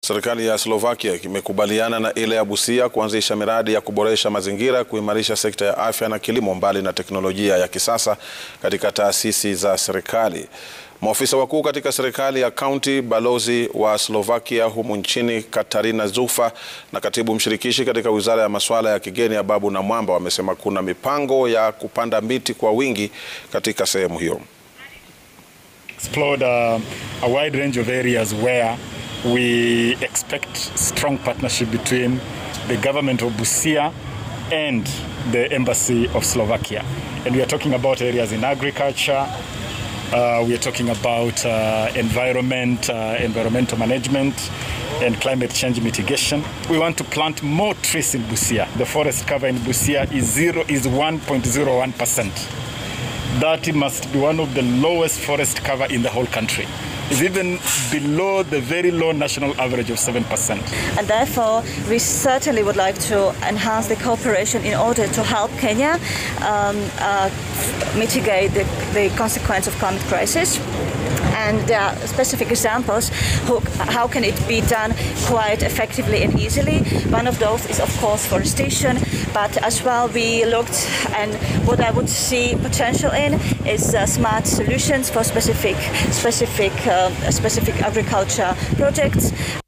Serikali ya Slovakia imekubaliana na ile ya Busia kuanzisha miradi ya kuboresha mazingira, kuimarisha sekta ya afya na kilimo, mbali na teknolojia ya kisasa katika taasisi za serikali. Maofisa wakuu katika serikali ya kaunti, balozi wa Slovakia humu nchini Katarina Zufa na katibu mshirikishi katika wizara ya masuala ya kigeni Ababu Namwamba wamesema kuna mipango ya kupanda miti kwa wingi katika sehemu hiyo. explored uh, a wide range of areas where we expect strong partnership between the government of Busia and the embassy of Slovakia. And we are talking about areas in agriculture, uh, we are talking about uh, environment, uh, environmental management, and climate change mitigation. We want to plant more trees in Busia. The forest cover in Busia is zero is 1.01 percent. That must be one of the lowest forest cover in the whole country. It's even below the very low national average of 7%. And therefore, we certainly would like to enhance the cooperation in order to help Kenya um, uh, mitigate the, the consequence of climate crisis. And there are specific examples who, how can it be done quite effectively and easily. One of those is, of course, forestation, but as well we looked and what I would see potential in is uh, smart solutions for specific specific uh, specific agriculture projects.